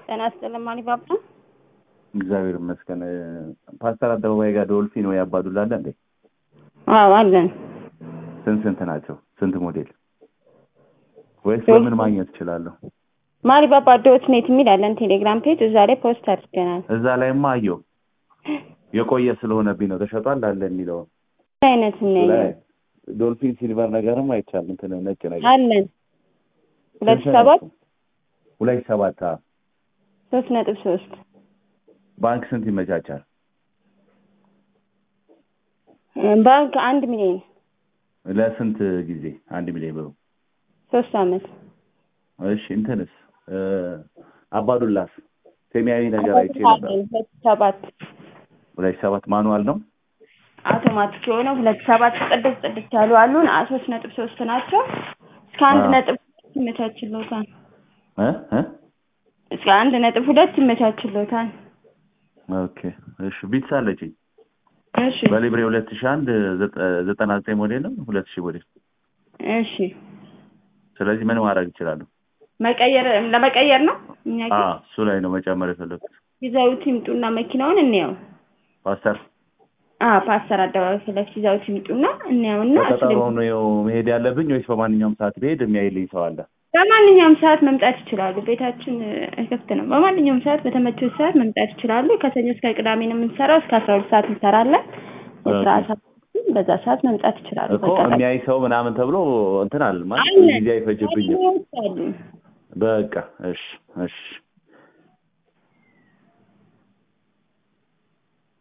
ጤና ይስጥልኝ ማሊባባ። እግዚአብሔር ይመስገን። ፓስተር አደባባይ ጋር ዶልፊን ወይ አባዱላ አለ እንዴ? አዎ አለን። ስንት ስንት ናቸው? ስንት ሞዴል ወይስ ዶልፊን- በምን ማግኘት እችላለሁ? ማሊባባ ዶት ኔት የሚል አለን ቴሌግራም ፔጅ፣ እዛ ላይ ፖስት አድርገናል። እዛ ላይማ አየሁ። የቆየ ስለሆነብኝ ነው ተሸጧል አለ የሚለው ምን አይነት እናያለን ላይ ዶልፊን ሲልቨር ነገርም አይቻልም። እንትን ነጭ ነገር አለን ሁለት ስንት ሰባት ናቸው? ሁለት ሰባት አዎ። ሶስት ነጥብ ሶስት ባንክ ስንት ይመቻቻል? ባንክ አንድ ሚሊዮን ለስንት ጊዜ? አንድ ሚሊዮን ብሩ። ሶስት አመት እሺ እንትንስ እ አባዱላስ ሰማያዊ ነገር አይቼ ነበር። ሁለት ሰባት ሁለት ሰባት ማኑዋል ነው። አውቶማቲክ የሆነ ሁለት ሰባት ጽድት ጽድት ያሉ አሉን። አ- ሶስት ነጥብ ሶስት ናቸው። እስከ አንድ አዎ። ነጥብ ሁለት ይመቻችሎታል። እ እ እስከ አንድ ነጥብ ሁለት ይመቻችሎታል። ኦኬ እሺ ቢትስ አለችኝ እሺ በሊብሬ ሁለት ሺህ አንድ ዘጠ- ዘጠና ዘጠኝ ሞዴል ነው ሁለት ሺህ ሞዴል እሺ ስለዚህ ምን ማድረግ እችላለሁ? መቀየር ለመቀየር ነው እኛ አ ግን እሱ ላይ ነው መጨመር የፈለኩት ይዘውት ይምጡና መኪናውን እንየው። ፓስተር አ ፓስተር አደባባይ ፊት ለፊት ይዘውት ይምጡና እንየውና በቀጠሮ ነው መሄድ ያለብኝ ወይስ በማንኛውም ሰዓት ብሄድ የሚያይልኝ ሰው አለ? በማንኛውም ሰዓት መምጣት ይችላሉ። ቤታችን እ፣ ክፍት ነው። በማንኛውም ሰዓት በተመቸው ሰዓት መምጣት ይችላሉ። ከሰኞ እስከ ቅዳሜ ነው የምንሰራው። እስከ አስራ ሁለት ሰዓት እንሰራለን። የስራ ኦኬ። ሰዓት በዛ ሰዓት መምጣት ይችላሉ። እኮ በቀጠሮ የሚያይ ሰው ምናምን ተብሎ እንትን አለ ማለት አለ። ጊዜ አይፈጅብኝም። ባለሙያዎች አሉ። በቃ እሺ እሺ